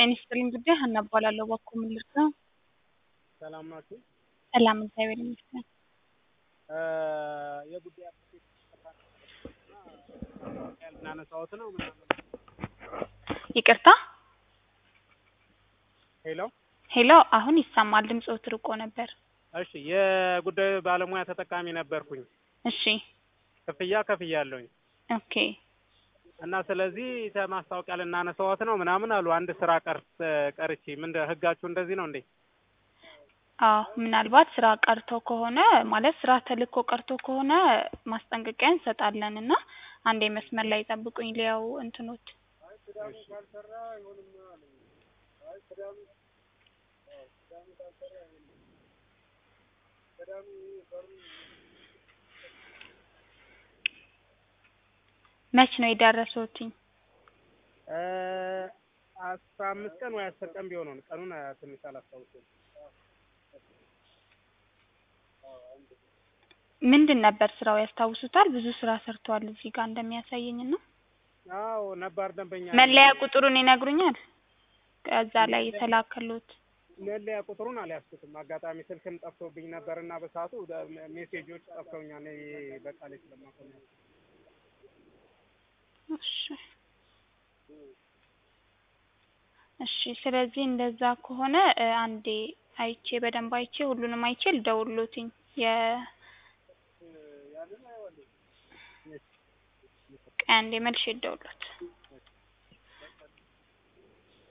ጤና ይስጥልኝ ጉዳይ ሀና እባላለሁ። እባክዎ ምን ልርዳዎ? ሰላም ናችሁ? ሰላም እግዚአብሔር ይመስገን። የጉዳይ አፕሊኬሽን ልናነሳዎት ነው ምናምን። ይቅርታ ሄሎ ሄሎ አሁን ይሰማል። ድምፅዎት ርቆ ነበር። እሺ የጉዳዩ ባለሙያ ተጠቃሚ ነበርኩኝ። እሺ ክፍያ ከፍያለሁኝ ኦኬ እና ስለዚህ ማስታወቂያ ልናነሳዎት ነው ምናምን አሉ። አንድ ስራ ቀር ቀርቼ ምን ህጋችሁ እንደዚህ ነው እንዴ? አዎ ምናልባት ስራ ቀርቶ ከሆነ ማለት ስራ ተልኮ ቀርቶ ከሆነ ማስጠንቀቂያ እንሰጣለን እና አንዴ መስመር ላይ ጠብቁኝ ሊያው እንትኖት መች ነው የደረሱትኝ? አስራ አምስት ቀን ወይ አስር ቀን ቢሆነው ነው። ቀኑን ትንሽ አላስታውስም። ምንድን ነበር ስራው ያስታውሱታል? ብዙ ስራ ሰርተዋል እዚህ ጋር እንደሚያሳየኝ እና አዎ ነባር ደንበኛ መለያ ቁጥሩን ይነግሩኛል? ከዛ ላይ የተላከሉት መለያ ቁጥሩን አልያዝኩትም። አጋጣሚ ስልክም ጠፍቶብኝ ነበርና በሰዓቱ ሜሴጆች ጠፍተውኛል። በቃ ላይ ስለማቆም እሺ እሺ። ስለዚህ እንደዛ ከሆነ አንዴ አይቼ በደንብ አይቼ ሁሉንም አይቼ ልደውልዎትኝ የ ቆይ አንዴ መልሼ ልደውልዎት